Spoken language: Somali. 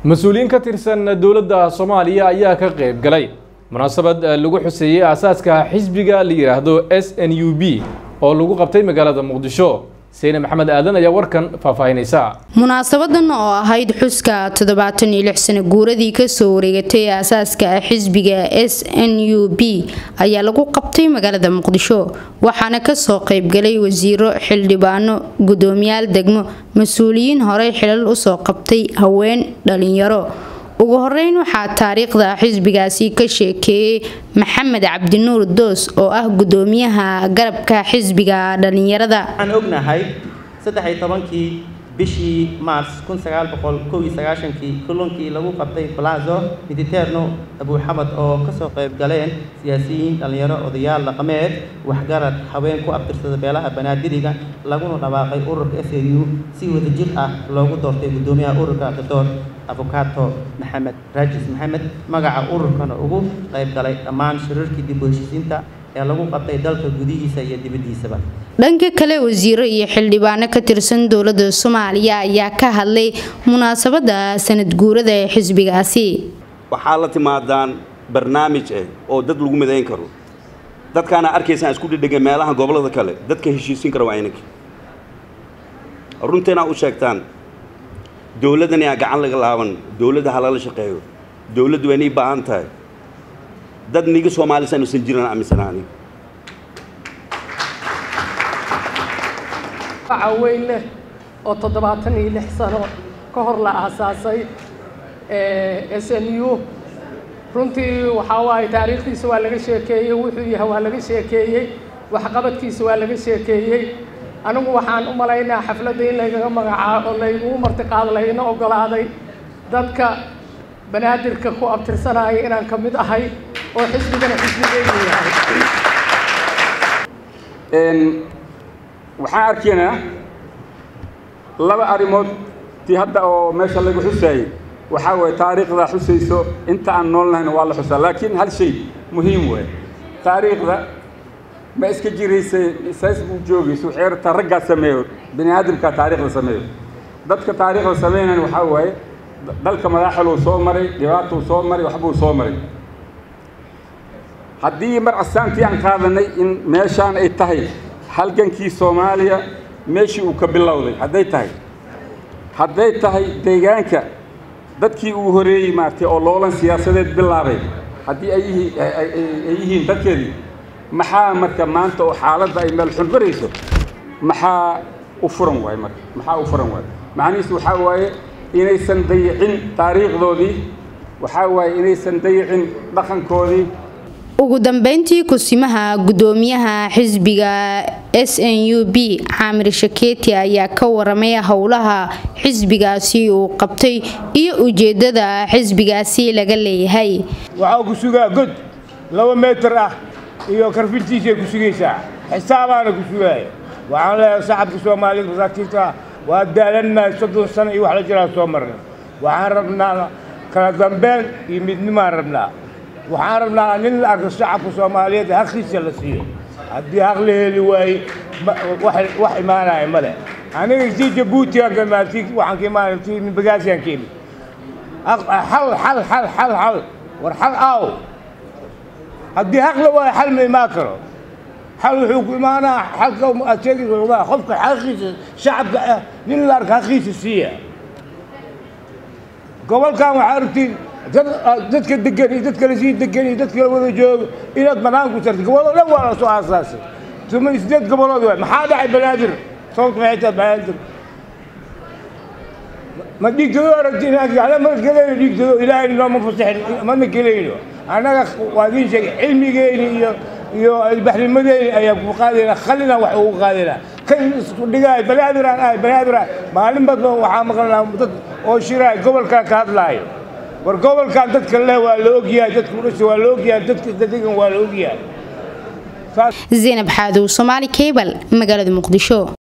mas-uuliyiin ka tirsan dowladda soomaaliya ayaa ka qayb galay munaasabad lagu xuseeyey aasaaska xisbiga la yidhaahdo s n u b oo lagu qabtay magaalada muqdisho seyne maxamed aadan ayaa warkan faahfaahinaysa munaasabadan oo ahayd xuska toddobaatan iyo lix sano guuradii kasoo wareegatay aasaaska xisbiga s n u b ayaa lagu qabtay magaalada muqdisho waxaana kasoo qaybgalay wasiiro xildhibaano gudoomiyaal degmo mas-uuliyiin horey xilal usoo qabtay haween dhalinyaro ugu horeyn waxaa taariikhda xisbigaasi ka sheekeeyey maxamed cabdinuur doos oo ah gudoomiyaha garabka xisbiga dhalinyarada waxaan ognahay saddex-iyo tobankii bishii maars kun sagaal boqol kow iyo sagaashankii kulankii lagu qabtay balazo miditerno abuuxamad oo kasoo qayb galeen siyaasiyiin dhallinyaro odayaal dhaqameed waxgarad haween ku abtirsada beelaha banaadiriga laguna dhawaaqay ururka s n u si wadajir ah loogu doortay gudoomiyaha ururka doctor afokato maxamed raajis maxamed magaca ururkana ugu qayb galay dhammaan shirarkii dib u heshiisiinta ee lagu qabtay dalka gudihiisa iyo dibaddiisaba dhanka kale wasiiro iyo xildhibaano ka tirsan dowladda soomaaliya ayaa ka hadlay munaasabada sanad guurada ee xisbigaasi waxaa la timaadaan barnaamij ah oo dad lagu midayn karo dadkaana arkaysaan isku dhidhiga meelaha gobollada kale dadka heshiisin kara waa inanka runtiina u sheegtaan dowladdan yaa gacan laga laaban dowladda halala shaqeeyo dowladdu waa inay baahan tahay dad niga soomaalisan usan jiran aaminsanaa aniga waxa weyn leh oo toddobaatan iyo lix sano ka hor la aasaasay s n u runtii waxaa waaye taariikhdiisa waa laga sheekeeyey wuxuu yahay waa laga sheekeeyey waxqabadkiisa waa laga sheekeeyey anigu waxaan u malaynaa xafladda in laygaga magacaabo oo laygugu martiqaado layna ogolaaday dadka banaadirka ku abtirsanaya inaan ka mid ahay oo xisbigana xisbigeygu yahay waxaan arkaynaa laba arrimood tii hadda oo meesha lagu xusaayey waxaa waye taariikhda xusayso inta aan nool nahayna waa la xusaa laakiin hal shay muhiim waay taariikhda ma iska jiraysay saas buu joogayso waxay rabtaa raggaa sameeyo bini aadamkaa taariikhda sameeyo dadka taariikhda sameynayna waxaa waaye dalka madaxaluu soo maray dhibaatuu soo maray waxbuu soo maray haddii mar astaantii aan qaadanay in meeshaan ay tahay halgankii soomaaliya meeshii uu ka bilowday hadday tahay hadday tahay deegaanka dadkii uu horeeyey maaragtay oo loolan siyaasadeed bilaabay haddii ay yihiin dadkeedii maxaa marka maanta oo xaaladda ay meel xun barayso maxaa u furan waaye marka maxaa u furan waaye macnihiisu waxaa waaye inaysan dayicin taariikhdoodii waxaa waaye inaysan dayicin dhaqankoodii ugu dambeyntii kusimaha gudoomiyaha xisbiga s n u b caamir shakeeti ayaa ka waramay howlaha xisbigaasi uu qabtay iyo ujeedada xisbigaasi laga leeyahay waxaa ku sugaa god laba meetar ah iyo karfintiisay ku sugaysaa xisaabaana ku sugaaya waxaan leeyahay shacabka soomaalida masaakiinta ah waa daalannahay soddon sano iyo wax la jiraa soo marnay waxaan rabnaa kala dambeyn iyo midnimaan rabnaa waxaan rabnaa nin la arko shacabka soomaaliyeed haqiisa la siiyo haddii haq la heli waaye wax imaanaya male aniga sii jabuutigan kamaati waxaan ka imaanay ti bagaasiyan ka imid xal xal xal xal xal war xal aaw haddii haq la waayo xal ma imaan karo xal wuxuu ku imaanaa xalka aad sheegaysa qofka xaqiisa shacabka ah nin la arko haqiisa siiya gobolkan waxaa aragtiin dadka degan iyo dadka lasii degan iyo dadka wada joogo inaad banaanku sarta gobollo dhan waa la soo aasaasay toban sideed gobolood waay maxaa dhacay banaadir sababta maxay tahay banaadir ma dhiigtado aragti inaan ma gelayno dhiigtado ilaahay nooma fasaxin mana gelayno annaga waa idiin sheegay cilmigeyni iyo iyo albaxnimadeyni ayaan ku qaadayna khalina wax ugu qaadayna kan isku dhigaay banaadiraan ahay banaadiraan maalin badba waxaa maqlanaa dad oo shiraay gobolkan ka hadlaayo war gobolkan dadka leh waa la ogyahay dadka udhasha waa la ogyahay dadka degan waa la ogyahay zaynab xaadow somaali cable magaalada muqdisho